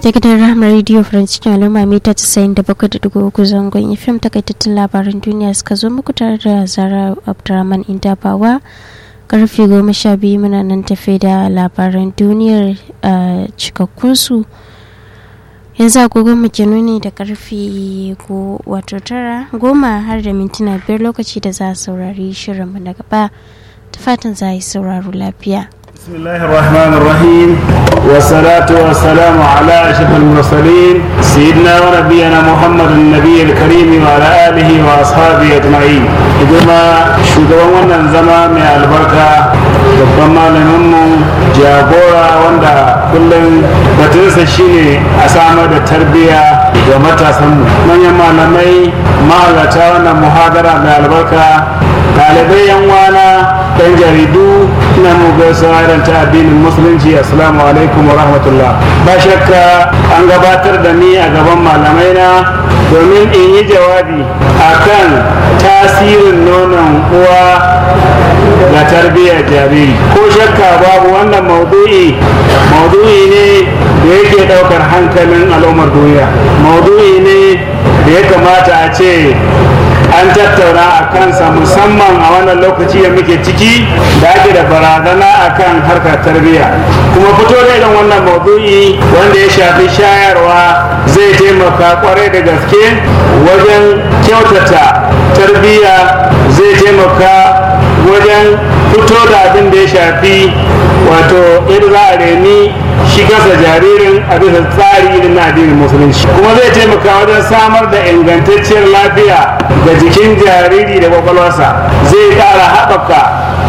ta gidan rahama radio france al'umma mita 97.3 zangon fim takaitattun labaran duniya suka zo muku tare da zara abdurrahman indabawa karfe goma sha biyu muna nan tafe da labaran duniyar cikakkunsu yanzu agogon mu nuni da karfe wato tara goma har da mintuna biyar lokaci da za a saurari shirinmu na gaba ta fatan za a yi sauraro lafiya بسم الله الرحمن الرحيم والصلاة والسلام على أشرف المرسلين سيدنا ونبينا محمد النبي الكريم وعلى آله وأصحابه أجمعين إذا shugaban wannan zama mai albarka babban malaminmu jagora wanda kullum batunsa shine a samar da tarbiyya ga matasanmu manyan malamai mahalarta wannan muhadara mai albarka ɗalibai yan wana ɗan jaridu ina mu gaisuwa irin ta addinin musulunci assalamu alaikum wa rahmatullah ba shakka an gabatar da ni a gaban malamai na domin in yi jawabi akan tasirin nonon uwa ga tarbiyyar jariri ko shakka babu wannan maudu'i maudu'i ne da yake daukar hankalin al'ummar duniya maudu'i ne da ya kamata a ce an tattauna a kansa musamman a wannan lokaci da muke ciki da ake da barazana a kan harkar tarbiyya kuma fito da irin wannan maudu'i wanda ya shafi shayarwa zai taimaka kwarai da gaske wajen kyautata tarbiyya zai taimaka wajen fito da abin da ya shafi wato yadda za a reni shi kasa jaririn a bisa tsari irin na addinin musulunci kuma zai taimaka wajen samar da ingantacciyar lafiya ga jikin jariri da kwakwalwarsa zai ƙara haɓaka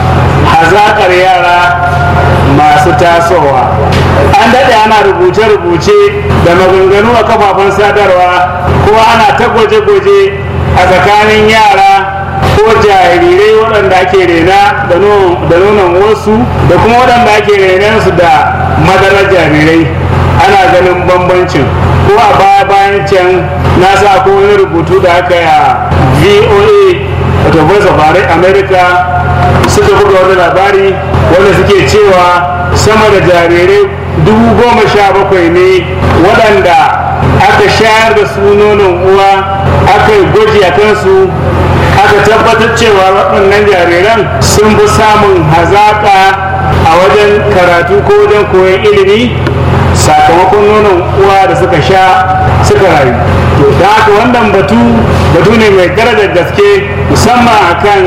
hazaƙar yara masu tasowa an daɗe ana rubuce-rubuce da maganganu a kafafen sadarwa kuma ana ta gwaje-gwaje a tsakanin yara ko jarirai waɗanda ake rena da nonon wasu da kuma waɗanda ake renan su da madarar jarirai ana ganin bambancin ko a baya bayan can na sa ko wani rubutu da aka yi a voa wato voice of america suka buga wani labari wanda suke cewa sama da jarirai dubu goma sha bakwai ne waɗanda aka shayar da su nonon uwa aka yi gwaji a kansu aka tabbatar cewa waɗannan jariran sun fi samun hazaƙa a wajen karatu ko wajen koyon ilimi sakamakon nonon uwa da suka sha suka rayu to da haka wannan batu batu ne mai darajar gaske musamman akan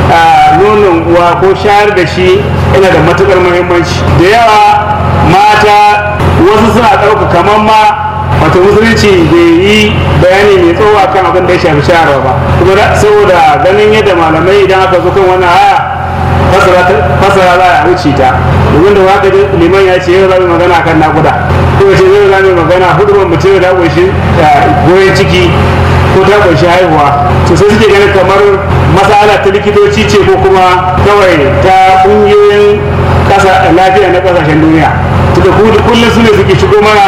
nonon uwa ko shayar da shi yana da matukar muhimmanci da yawa mata wasu suna ɗauka kamar ma wato musulunci bai yi bayani mai tsawo kan abin da ya shafi shayarwa ba kuma saboda ganin yadda malamai idan aka zo kan wannan aya fasara za a wuce ta domin da waka liman ya ce yau za mu magana kan nakuda ko ce yau za mu magana hudu ban mutum da kunshi goyon ciki ko ta kunshi haihuwa to sai suke ganin kamar masala ta likitoci ce ko kuma kawai ta kungiyoyin kasa lafiya na kasashen duniya tunda kullum su ne suke shigo mana